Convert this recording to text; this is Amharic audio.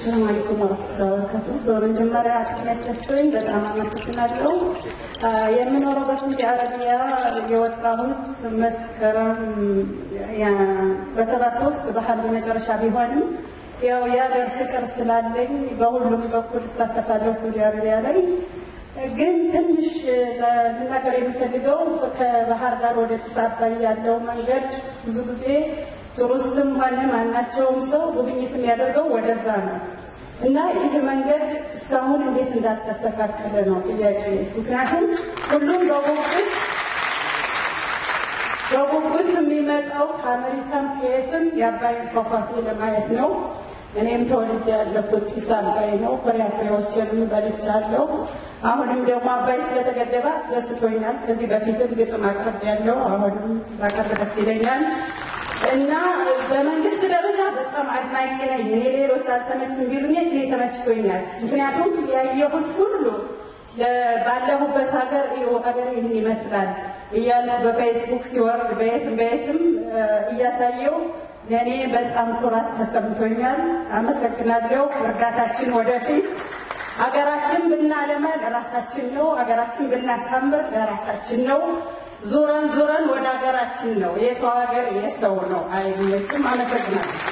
ሰላም አለይኩም ወረህመቱላሂ ወበረካቱ። በመጀመሪያ ጥቅሜት ደስቶኝ በጣም አመሰግናለሁ። የምኖረው በሳዑዲ አረቢያ የወጣሁት መስከረም በሰባ ሶስት ባህል መጨረሻ ቢሆንም ያው የሀገር ፍቅር ስላለኝ በሁሉም በኩል እሳተፋለሁ ሳዑዲ አረቢያ ላይ። ግን ትንሽ ልናገር የሚፈልገው ከባህር ዳር ወደ ጢስ አባይ ያለው መንገድ ብዙ ጊዜ ቱሪስትም ሆነ ማናቸውም ሰው ጉብኝት የሚያደርገው ወደዛ ነው እና ይህ መንገድ እስካሁን እንዴት እንዳልተስተካከለ ነው ጥያቄ። ምክንያቱም ሁሉም በጉጉት በጉጉት የሚመጣው ከአሜሪካም ከየትም የአባይን ፏፏቴ ለማየት ነው። እኔም ተወልጄ ያለሁት ጢስ አባይ ነው። ፍራፍሬዎችንም በልቻለሁ። አሁንም ደግሞ አባይ ስለተገደበ አስደስቶኛል። ከዚህ በፊትም ግጥም አቅርብ ያለው አሁንም ባቀርብ ደስ ይለኛል። እና በመንግስት ደረጃ በጣም አድናቂ ነኝ። እኔ ሌሎች አልተመችም ቢሉኝ እኔ ተመችቶኛል። ምክንያቱም ያየሁት ሁሉ ባለሁበት ሀገር ይኸው ሀገር ይህን ይመስላል እያለ በፌስቡክ ሲወርድ በየትም በየትም እያሳየው ለእኔ በጣም ኩራት ተሰምቶኛል። አመሰግናለሁ። እርዳታችን ወደፊት ሀገራችን ብናለማ ለራሳችን ነው። ሀገራችን ብናሳምር ለራሳችን ነው። ዙረን ዙረን ወደ ሀገራችን ነው። የሰው ሀገር የሰው ነው አይመችም። አመሰግናለሁ።